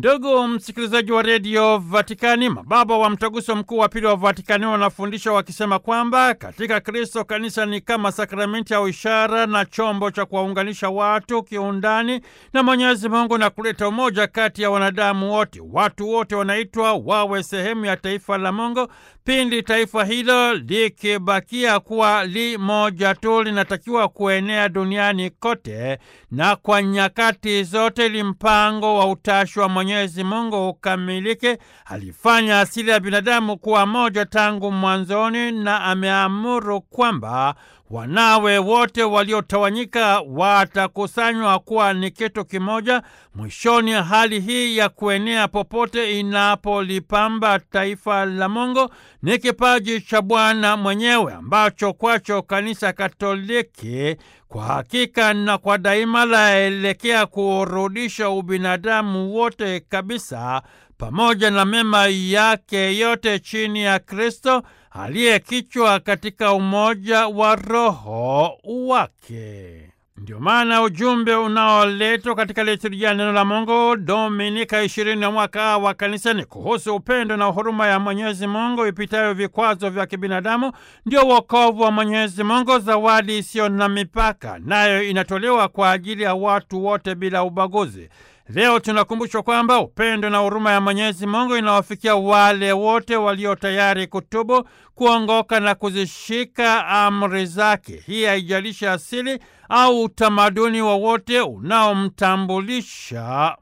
Ndugu msikilizaji wa redio Vatikani, mababa wa mtaguso mkuu wa pili wa Vatikani wanafundisha wakisema kwamba katika Kristo kanisa ni kama sakramenti au ishara na chombo cha kuwaunganisha watu kiundani na Mwenyezi Mungu na kuleta umoja kati ya wanadamu wote. Watu wote wanaitwa wawe sehemu ya taifa la Mungu. Pindi taifa hilo likibakia kuwa li moja tu, linatakiwa kuenea duniani kote na kwa nyakati zote, ili mpango wa utashi wa Mwenyezi Mungu ukamilike. Alifanya asili ya binadamu kuwa moja tangu mwanzoni, na ameamuru kwamba wanawe wote waliotawanyika watakusanywa kuwa ni kitu kimoja. Mwishoni, hali hii ya kuenea popote inapolipamba taifa la Mungu ni kipaji cha Bwana mwenyewe ambacho kwacho Kanisa Katoliki kwa hakika na kwa daima laelekea kurudisha ubinadamu wote kabisa pamoja na mema yake yote chini ya Kristo aliye kichwa katika umoja wa Roho wake. Ndio maana ujumbe unaoletwa katika liturujia neno la Mungu Dominika ishirini ya mwaka wa kanisa ni kuhusu upendo na huruma ya Mwenyezi Mungu ipitayo vikwazo vya kibinadamu. Ndio wokovu wa Mwenyezi Mungu, zawadi isiyo na mipaka, nayo inatolewa kwa ajili ya watu wote bila ubaguzi. Leo tunakumbushwa kwamba upendo na huruma ya Mwenyezi Mungu inawafikia wale wote walio tayari kutubu, kuongoka na kuzishika amri zake. Hii haijalishi asili au utamaduni wowote unaomtambulisha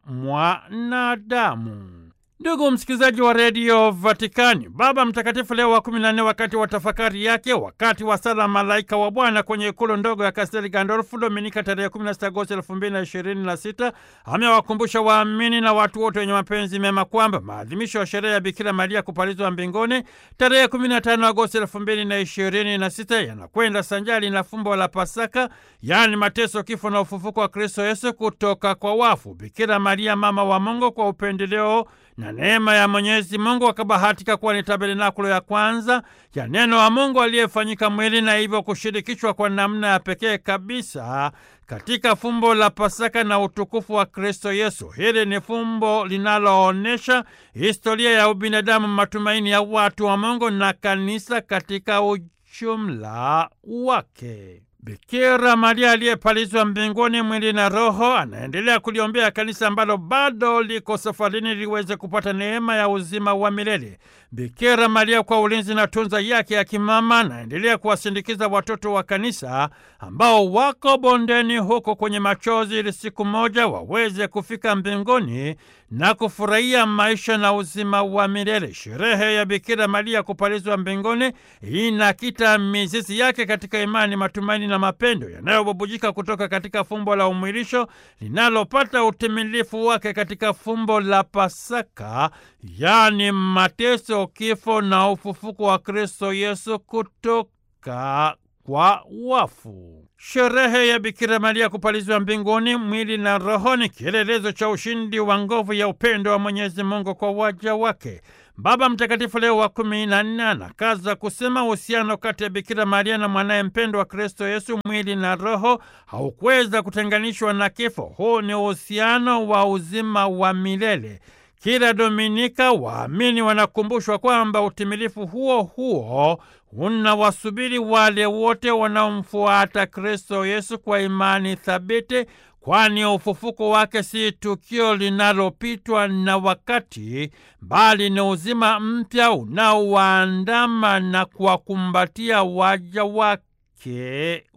mwanadamu. Ndugu msikilizaji wa redio Vatikani, Baba Mtakatifu Leo wa kumi na nne, wakati wa tafakari yake wakati wa sala Malaika wa Bwana kwenye ikulu ndogo ya Kastel Gandolfu Dominika tarehe 16 Agosti 2026 amewakumbusha waamini na watu wote wenye mapenzi mema kwamba maadhimisho ya sherehe ya Bikira Maria kupalizwa mbinguni tarehe 15 Agosti 2026 yanakwenda sanjari na fumbo la Pasaka, yaani mateso, kifo na ufufuko wa Kristo Yesu kutoka kwa wafu. Bikira Maria mama wa Mungu kwa upendeleo na neema ya Mwenyezi Mungu akabahatika kuwa ni tabernakulo ya kwanza ya neno wa Mungu aliyefanyika mwili na hivyo kushirikishwa kwa namna ya pekee kabisa katika fumbo la Pasaka na utukufu wa Kristo Yesu. Hili ni fumbo linaloonyesha historia ya ubinadamu, matumaini ya watu wa Mungu na kanisa katika ujumla wake. Bikira Maria aliyepalizwa mbinguni mwili na roho anaendelea kuliombea kanisa ambalo bado liko safarini liweze kupata neema ya uzima wa milele. Bikira Maria kwa ulinzi na tunza yake ya kimama anaendelea kuwasindikiza watoto wa kanisa ambao wako bondeni huko kwenye machozi, ili siku moja waweze kufika mbinguni na kufurahia maisha na uzima wa milele. Sherehe ya Bikira Maria kupalizwa mbinguni inakita mizizi yake katika imani, matumaini na mapendo yanayobubujika kutoka katika fumbo la umwilisho linalopata utimilifu wake katika fumbo la Pasaka, yaani mateso, kifo na ufufuko wa Kristo Yesu kutoka kwa wafu. Sherehe ya Bikira Maria kupalizwa mbinguni mwili na roho ni kielelezo cha ushindi wa nguvu ya upendo wa Mwenyezi Mungu kwa waja wake. Baba Mtakatifu Leo wa kumi na nne anakaza kusema uhusiano kati ya Bikira Maria na mwanaye mpendwa wa Kristo Yesu mwili na roho haukuweza kutenganishwa na kifo. Huu ni uhusiano wa uzima wa milele. Kila Dominika waamini wanakumbushwa kwamba utimilifu huo huo unawasubiri wale wote wanaomfuata Kristo Yesu kwa imani thabiti, kwani ufufuko wake si tukio linalopitwa na wakati, bali ni uzima mpya unaowaandama na kuwakumbatia waja wake